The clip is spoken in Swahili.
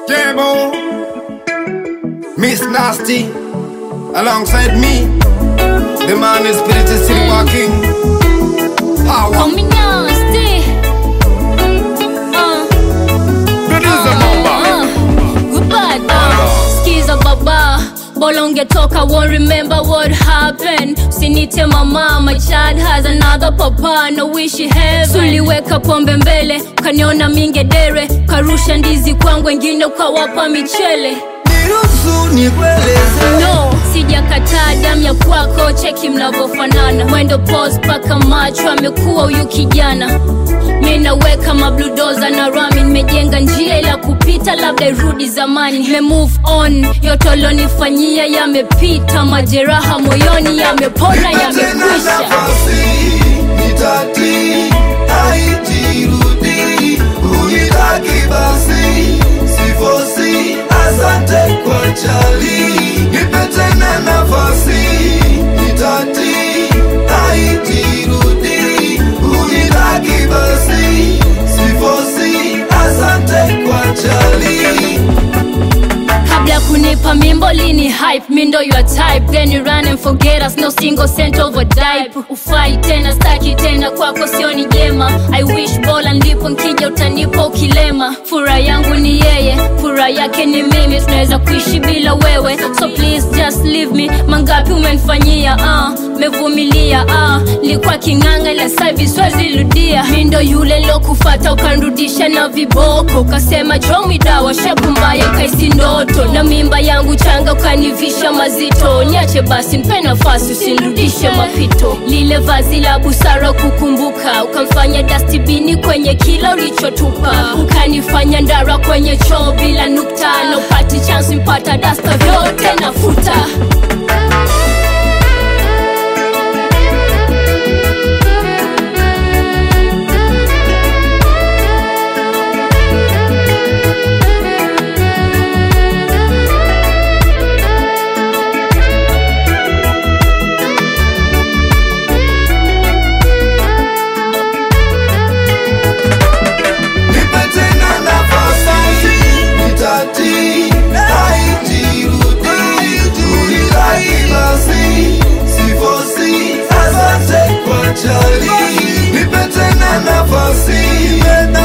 Jabo, Miss Nasty, alongside me, the man is spirit is still walking. Power, Call me nasty. Uh, producer Mamba. uh, goodbye, uh. Skiza baba. Bora ungetoka won't remember what happened usinite mama my child has another papa no wish he heaven suliweka pombe mbele ukaniona mingedere ukarusha ndizi kwangu wengine ukawapa michele niruhusu nikueleze no sijakataa damu ya kwako cheki mnavyofanana mwendo pos mpaka macho amekuwa huyu kijana mi naweka mabludoza na rami nimejenga njia ila kupita labda irudi zamani me move on yote alonifanyia yamepita majeraha moyoni yamepona tena yamekwisha nafasi nitati haijirudi unitaki basi sifosi asante kwa chali nipe tena nafasi nitati haijirudi unitaki basi sifosi asante kwa chali kabla kunipa mimbo lini hype mi ndo your type then you run and forget us no single cent over dipe ufai tena staki tena kwako sioni jema i wish bola ndipo nkija utanipa ukilema furaha yangu ni yeye furaha yake ni mimi tunaweza kuishi bila wewe so please just leave me mangapi umenifanyia ah mevumilia ah likuwa king'anga ila saivi swazirudia mi ndo yule lokufata ukanrudisha na viboko ukasema jomi dawa shepu mbaya kaisi ndoto na mimba yangu changa ukanivisha mazito niache basi mpe nafasi usinrudishe mapito lile vazi la busara kukumbuka ukamfanya dastibini kwenye kila ulichotupa ukanifanya ndara kwenye choo bila nukta na upati chansi mpata dasta vyote nafuta Nipe tena nafasi, nitati, haijirudi, unitaki basi, sifosi, asante kwa chali. Nipe tena nafasi,